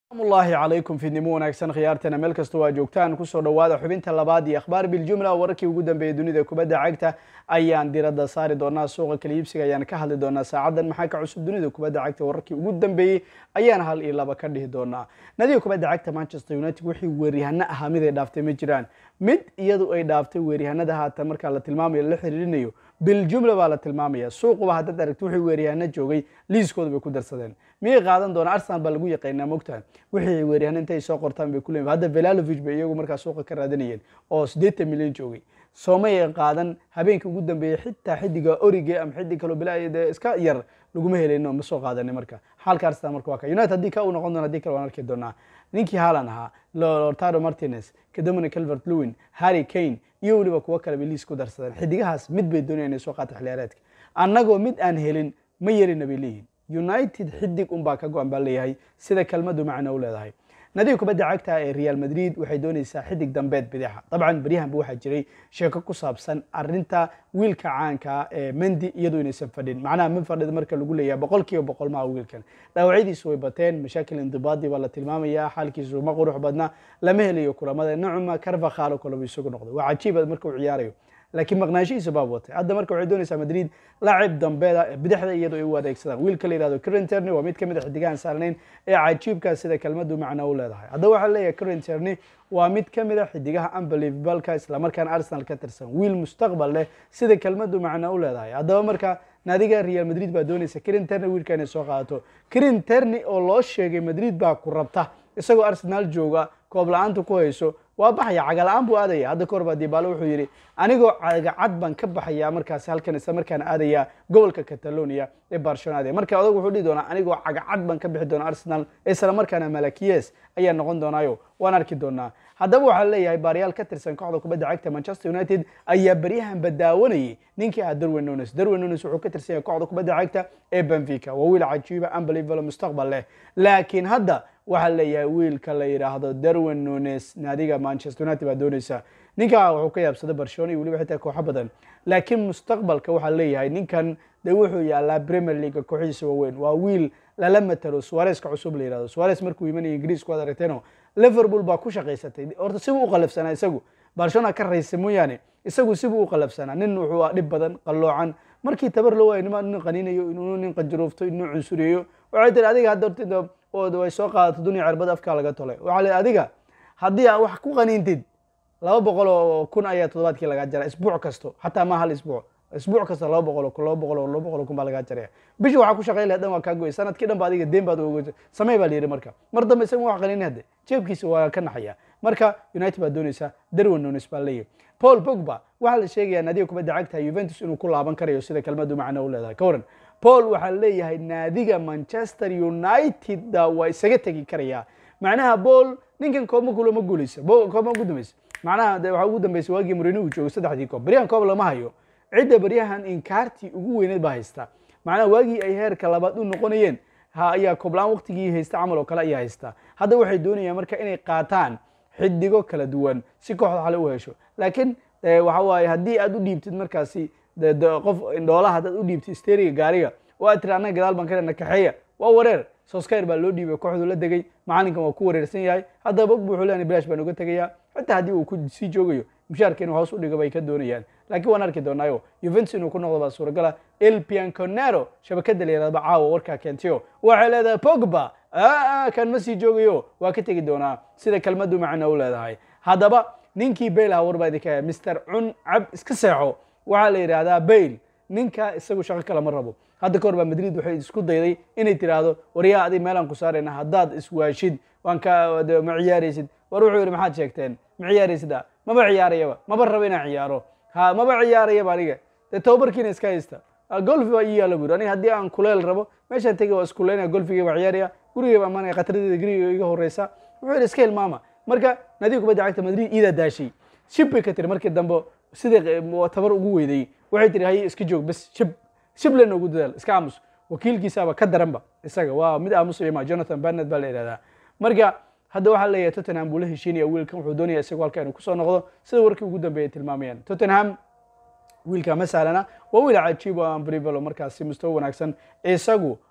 amullaahi calaykum fiidnimo wanaagsan khiyaartana meel kasta waa joogtaan kusoo dhowaada xubinta labaad iyo akhbaar biljumla wararkii ugu dambeeyay dunida kubadda cagta ayaan diradda saari doonaa suuqa kala iibsiga ayaan ka hadli doonaa saacaddan maxaa ka cusub dunida kubadda cagta wararkii ugu dambeeyey ayaan hal iyo laba ka dhihi doonaa nadiga kubadda cagta manchester united wixii weeryahano ahaa mid ay dhaaftay ma jiraan mid iyadu ay dhaaftay weeryahanada haatan markaa la tilmaamayo la xiriirinayo biljumla baa la tilmaamaya suuquba haddaad aragti wixii weeryahano joogay liiskooda bay ku darsadeen miyay qaadan doonaa arsenal baa lagu yaqaynaa mogtaha wixii weeryahano intay soo qortaan bay kuleeyihin hadda velalovic bay iyagu markaa suuqa ka raadanayeen oo siddeetan milyan joogay soomay qaadan habeenkii ugu dambeeyey xitaa xidiga orige ama xidig kaloo bilaa dee iska yar laguma helayno ma soo qaadani marka xaalka arsenal marka waa ka united haddii ka uu noqon doona hadii kale waan arki doonaa ninkii haalan ahaa lortaro martinez dominic calvert lewin harry kane iyo weliba kuwo kale bay liis ku darsadeen xidigahaas mid bay doonaya inay soo qaata xiliyaareedka annagoo mid aan helin ma yarina bay leeyihin united xidig unbaa ka go-an baa leeyahay sida kelmadu macno u leedahay nadiga kubadda cagta ee real madrid waxay doonaysaa xidig dambeed bidixa dabcan beryahanba waxaa jiray sheeko ku saabsan arinta wiilka caanka ee mendi iyadoo inaysan fadhin macnaha ma fadhida marka lagu leeyahay boqol kiiba boqol maha wiilkan dhaawacyadiisu way bateen mashaakil indibaadi baa la tilmaamayaa xaalkiisu ma qurux badna lama helayo kulamada nacuma carvakhaalo kaleba isagu noqday waa cajiiba marka uu ciyaarayo laakiin maqnaanshihiisa baa watay hadda marka waxay doonaysaa madrid laacib dambeeda bidixda iyadoo ay u adeegsadaan wiilka la yihahdo crenterny waa mid ka mid a xidigahan saarnayn ee cajiibka sida kelmadu macno u leedahay haddaba waxaa leeyahay crenterny waa mid ka mid a xidigaha unbelievableka islamarkaana arsenal ka tirsan wiil mustaqbal leh sida kelmadu macno u leedahay haddaba marka naadiga real madrid baa doonaysa crenterny wiilka inay soo qaadato crenterny oo loo sheegay madrid baa ku rabta isagoo arsenal jooga koob la-aanta ku hayso waa baxaya caga-la-aan buu aadaya hadda ka hor baa dibaalo wuxuu yidhi anigoo cagacad baan ka baxayaa markaasi halkan isla markaana aadaya gobolka catalonia ee barcelona aadaya marka adag wuxuu dhihi doonaa anigoo cagacad baan ka bixi doona arsenal isla markaana malakiyes ayaa noqon doonaayo waan arki doonaa haddaba waxaa leeyahay baaryaal ka tirsan kooxda kubadda cagta manchester united ayaa beryahanba daawanayay ninkii ahaa darwin nunes darwin nunes wuxuu ka tirsan yahay kooxda kubadda cagta ee benfica waa wiil cajiiba unbelievable mustaqbal leh laakiin hadda waxaa leeyahay wiilka la yidhaahdo darwin nunes naadiga manchester united baa doonaysa ninkaa wuxuu ka yaabsaday barcelona iyo weliba xitaa kooxo badan laakiin mustaqbalka waxaa leeyahay ninkan de wuxuu yaalaa premier league kooxihiisa waaweyn waa wiil lala matalo suareska cusub la yihahdo suares markuu imanaya ingiriisku ad aragteeno liverpool baa ku shaqaysatay horta sibuu u qalafsanaa isagu barcelona ka raysa mooyaane isagu sibuu u qalafsanaa nin wuxuu dhib badan qalloocan markii tabar loo waayo nima nin qaniinayo inuu nin qanjaroofto inuu cunsuriyeyo waxay tiri adiga hadda horta ood way soo qaadato dunia cirbada afkaa laga tolay waxaa le adiga haddii aa wax ku qaniintid laba boqol oo kun ayaa toddobaadkii lagaa jara isbuuc kasto xataa ma hal isbuuc isbuuc kasta laba boqol oo kun laba boqol oo laba boqol oo kun baa lagaa jaraya bishi waxaa ku shaqay lahayd dhan waa kaa goy sanadkii dhan ba adiga deen baad oga samey baa la yidhi marka mar dambe isaga wax qaniinin hadde jeebkiisa waa ka naxaya marka united baa doonaysa darwin nunes baa leeyahy paul pogba waxaa la sheegayaa naadiga kubadda cagta juventus inuu ku laaban karayo sida kelmadu macno u leedahay ka waran paul waxaa leeyahay naadiga manchester united waa isaga tegi karayaa macnaha paul ninkan koobma kulo ma guuleysa koobma ugu dambaysa macnaha de waxaa ugu dambaysa waagii murino uu joogay saddexdii koob beryahan koob lama hayo cidda beryahan inkaartii ugu weyneed baa haysta macnaha waagii ay heerka labaad u noqonayeen ha ayaa koobla-aan waqtigii haysta camal oo kale ayaa haysta hadda waxay doonayaan marka inay qaataan xidigo kala duwan si kooxda xale u hesho laakiin waxa waaye haddii aad u dhiibtid markaasi qof indhoolaha haddaad u dhiibtid steriga gaariga oo aad tiri annaga gadaal baan ka lena kaxeeya waa wareer soskayr baa loo dhiibay kooxdu la degay macalinkan waa ku wareersan yahay haddaba bogbu wuxuu leeyahay bilash baan uga tegayaa xitaa haddii uu ku sii joogayo mushaarka inuu hoos u dhigo bay ka doonayaan laakiin waan arki doonaayo juventus inuu ku noqdo baa suuragala el pianconero shabakada la yihahdo caawa warkaa keentiyo waxay leedahay pogba kan ma sii joogayo waa ka tegi doonaa sida kelmadu macno u leedahay haddaba ninkii bayl aha war baa idinka haya mister cun cab iska seexo waxaa la yidhaahdaa bayl ninka isagu shaqo kale ma rabo hadda ka hor baa madrid waxay isku dayday inay tiraahdo waryaa adig meelaan ku saarayna haddaad iswaashid waan ka ma ciyaaraysid war wuxuu yidhi maxaad sheegteen ma ciyaaraysid a maba ciyaarayaba maba rabo inaan ciyaaro ha maba ciyaarayaba aniga dee tababarkiina iska haysta golfi baa ii yaala buri aniga haddii aan kuleel rabo meeshaan tegi waa iskuleynaya golfigii baa ciyaaraya gurigay baa imanaya khatradeeda guriga iga horeysa wuxuu yidhi iska hilmaama marka nadiga kubadda cagta madrid iidaa daashay shib bay ka tiri markii dambe sidai tabar ugu weyday waxay tiri haye iska joog bes shib shib lena ugu dadaal iska aamus wakiilkiisaaba ka daranba isaga waa mid aamusaya ma jonathan barnett baa la yidhahdaa marka hadda waxaa leeyahay tottenham buu la heshiinaya wiilkan wuxuu doonaya isagu halka inuu kusoo noqdo sida warkii ugu dambeeyay tilmaamayaan tottenham wiilka ma sahlana waa wiil cajiib oo unbelievable markaasi mustawa wanaagsan isagu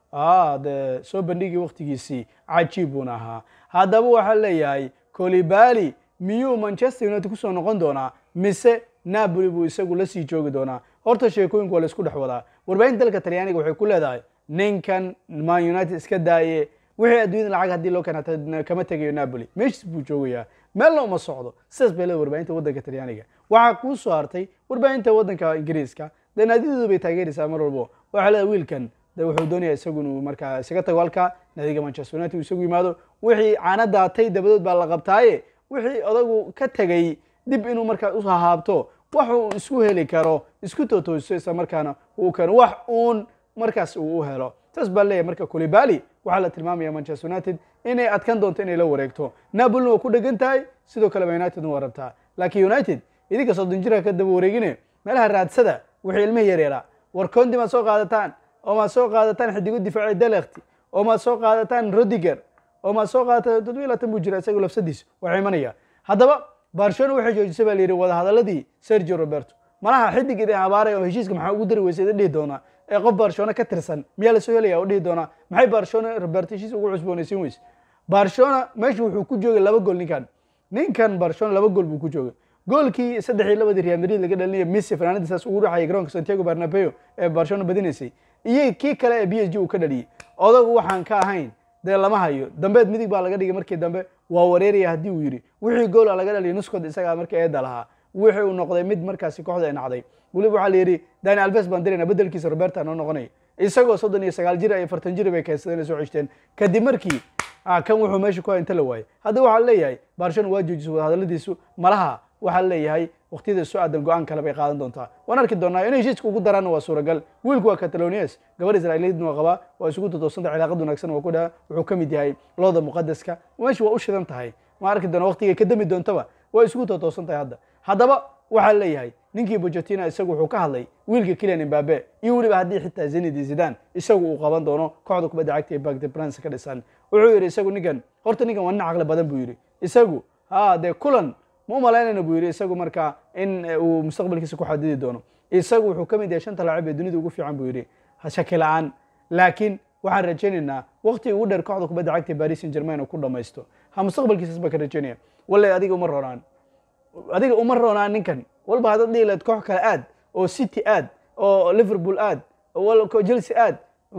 de soo bandhigii waktigiisii cajiib buuna ahaa haddaba waxaa leeyahay colibali miyuu manchester united kusoo noqon doonaa mise napoli buu isagu la sii joogi doonaa horta sheekooyinku waa la isku dhex wadaa warbaahinta dalka talyaaniga waxay ku leedahay ninkan man united iska daaye wixii adduunyada lacag haddii loo keena kama tegayo napoli meeshis buu joogayaa meelna uma socdo sidaas bay leedahay warbaahinta waddanka talyaaniga waxaa kuu soo hartay warbaahinta waddanka ingiriiska dee naadiyadoodu bay taageeraysaa mar walbo waxaa leedahay wiilkan de wuxuu doonaya isagu inuu markaa isaga tago halka naadiga manchester united uu isagu yimaado wixii caana daatay dabadood baa la qabtaaye wixii odagu ka tegay dib inuu markaa u hahaabto wax uu isku heli karo isku tootooso isla markaana uu keeno wax uun markaas uu u helo saas baa leeyahay marka colibali waxaa la tilmaamaya manchester united inay adkan doonto inay la wareegto napolina waa ku dhegan tahay sidoo kale unitedna waa rabtaa laakiin united idinka soddon jirka ka daba wareegine meelaha raadsada wixii ilmihii yareeraa war condi maad soo qaadataan oo maad soo qaadataan xidigo difaaci delekti oo maad soo qaadataan rodiger oo maad soo qaadataan toddobiyo labaatan buu jira isagu lafsadiis waxaa imanaya haddaba barcelona waxay joojisay baa la yidhi wadahadaladii sergio roberto malaha xidig idin abaaray oo heshiiska maxaa ugu dari weysay dhihi doonaa ee qof barcelona ka tirsan miyaa lasoo helaya oo dhihi doonaa maxay barcelona roberto heshiis ugu cusboonaysiin weyse barcelona meesha wuxuu ku joogay laba gool ninkan ninkan barcelona laba gool buu ku joogay goolkii saddex iyo labadii real madrid laga dhalinaya messi fanaanadiisaas ugu dhacayay garoonka santiago barnabeo ee barcelona badinaysay iyo kii kale ee b s g uu ka dhaliyey odagu waxaan ka ahayn dee lama hayo dambeed midig baa laga dhigay markii dambe waa wareeraya haddii uu yidhi wixii goola laga dhaliya nuskood isagaa marka eeda lahaa wixii uu noqday mid markaasi kooxda ay nacday weliba waxaa la yidhi dani alves baan dirayna bedelkiisa roberta noo noqonay isagoo soddon iyo sagaal jir iyo fartan jir bay keensadeen soo ceshteen kadib markii kan wuxuu meesha ku inta la waayay hadda waxaa leeyahay barcelona waa joojisay wadahadaladiisu malaha waxaa leeyahay waqtiyada soo aadan go-aan kale bay qaadan doontaa waan arki doonaa inay heshiiska ugu daraanna waa suuragal wiilku waa catalonias gabadh israa'iiliyeedna waa qabaa waa isugu totoosanta cilaaqad wanaagsan waa ku dhaha wuxuu ka mid yahay looda muqadaska meesha waa u shidan tahay ma arki doona waqtigay ka dami doontaba waa isugu totoosan tahay hadda haddaba waxaa leeyahay ninkii bojetina isagu wuxuu ka hadlay wiilka kilian imbabe iyo weliba haddii xitaa zenidi zidan isagu uu qaban doono kooxda kubadda cagta ee bagde brance ka dhisan wuxuu yidhi isagu ninkan horta ninkan waa nin caqli badan buu yidhi isagu ha dee kulan ma u malaynayna buu yidhi isagu markaa in uu mustaqbalkiisa ku xadidi doono isagu wuxuu ka mid yahay shanta laacib ee dunida ugu fiican buu yidhi shaki la-aan laakiin waxaan rajaynaynaa waqti ugu dheer kooxda kubadda cagta paris saint germain oo ku dhamaysto ha mustaqbalkiisas baa ka rajaynaya wallahi adiga uma roonaan adiga uma roonaan ninkan walba haddaad dhihi lahayd koox kale aad oo city aad oo liverpool aad chelsea aad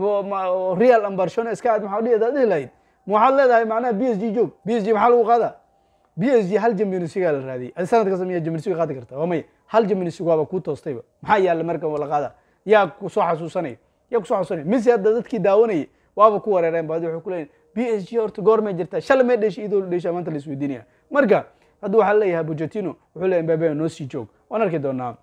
real and barcelona iska aad maxaa dhihi hadaad dhihi lahayd waxaad leedahay macnaha b s g joog b s g maxaa lagu qaadaa b s g hal champions league la raadiyay adi sanad kasta miyaa champions league qaadi karta waa may hal champions league waaba kuu toostayba maxaa yaalla marka la qaada yaa ku soo xasuusanaya yaa ku soo xasuusanaya messi hadda dadkii daawanayay waaba ku wareereen baadi waxay ku leeyihin b s g horta goormay jirtaa shalay may dheshay idoo dheshaa maanta la isweydiinaya marka hadda waxaa leeyahay bocetino wuxuu leeyahay mbabe noo sii joog waan arki doonaa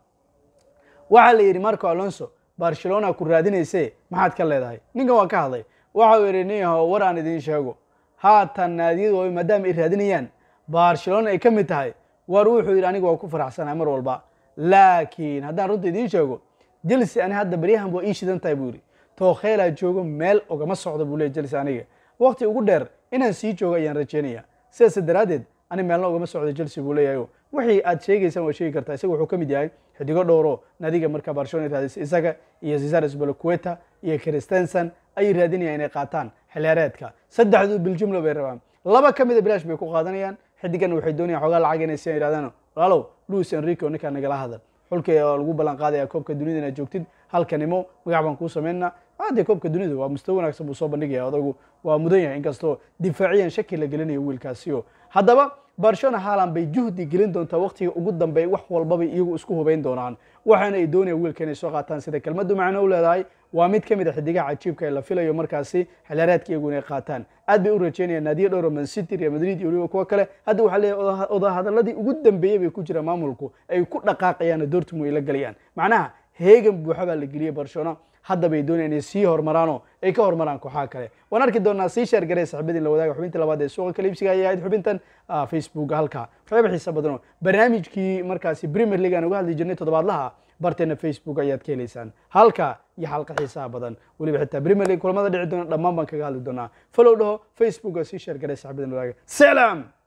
waxaa la yidhi marco alonso barcelona ku raadinayse maxaad ka leedahay ninkan waa ka hadlay waxau yidhi nin yaho war aan idiin sheego haatan naadiyadu maadaama ay raadinayaan barcelona ay ka mid tahay war wuxuu yidhi aniga waa ku faraxsanaa mar walba laakiin haddaan runta idiin sheego jelse ani hadda baryahan waa ii shidan tahay buu yidhi tookheelaa joogo meel ogama socdo buu leey jelse aniga waqti ugu dheer inaan sii joogo ayaan rajaynaya sidaas daraaddeed ani meelna ogama socdo chelsea buu leeyahay wixii aad sheegaysaan waa sheegi kartaa isaga wuxuu ka mid yahay xidigo dhowro nadiga marka barcelona raadisay isaga iyo cesares balacueta iyo christensen ayay raadinayaan inay qaataan xilheereedka saddexdu biljumla bay rabaan laba ka mida bilaash bay ku qaadanayaan xidigan waxay doonayaan xoogaa lacag inay sian yidhahdaan walaalow luis enrico ninkaa nagala hadal xulka lagu ballan qaadaya koobka dunida inaad joogtid halkanimo magac baan kuu samaynaa haddee koobka dunida waa mustawa wanaagsan buu soo bandhigaya odagu waa mudan yahay inkastoo difaaciyan shaki la gelinayo wiilkaasiyo haddaba barcelona haalan bay juhdi gelin doontaa waqtiga ugu dambeey wax walbabay iyagu isku hubayn doonaan waxaana ay doonayaan wiilka inay soo qaataan sida kelmaddu macno u leedahay waa mid ka mid a xidigaha cajiibka ee la filayo markaasi xilaareedka iyagu inay qaataan aad bay u rajeynayaan naadiyo dhowra man city real madrid iyo weliba kuwa kale hadda waxaa leeyahay odahadaladii ugu dambeeyey bay ku jiraan maamulku ay ku dhaqaaqayaan dortmund ay la galayaan macnaha heegan buuxa baa la geliyey barcelona hadda bay doonayaan inay sii hormaraanoo ay ka hormaraan kooxaha kale waan arki doonaa sii sheer garee saxibadin la wadaaga xubinta labaad ee suuqa kaliibsiga ayay ahayd xubintan facebook halka waxyaaba xiisa badanoo barnaamijkii markaasi premier league aan uga hadli jirnay toddobaadlaha barteena facebook ayaad ka helaysaan halka iyo xalqa xiisaha badan weliba xitaa premier league kulamada dhici doona dhammaan baan kaga hadli doonaa follow dhaho facebook sii sheer garee saxibadin la wadaaga salaam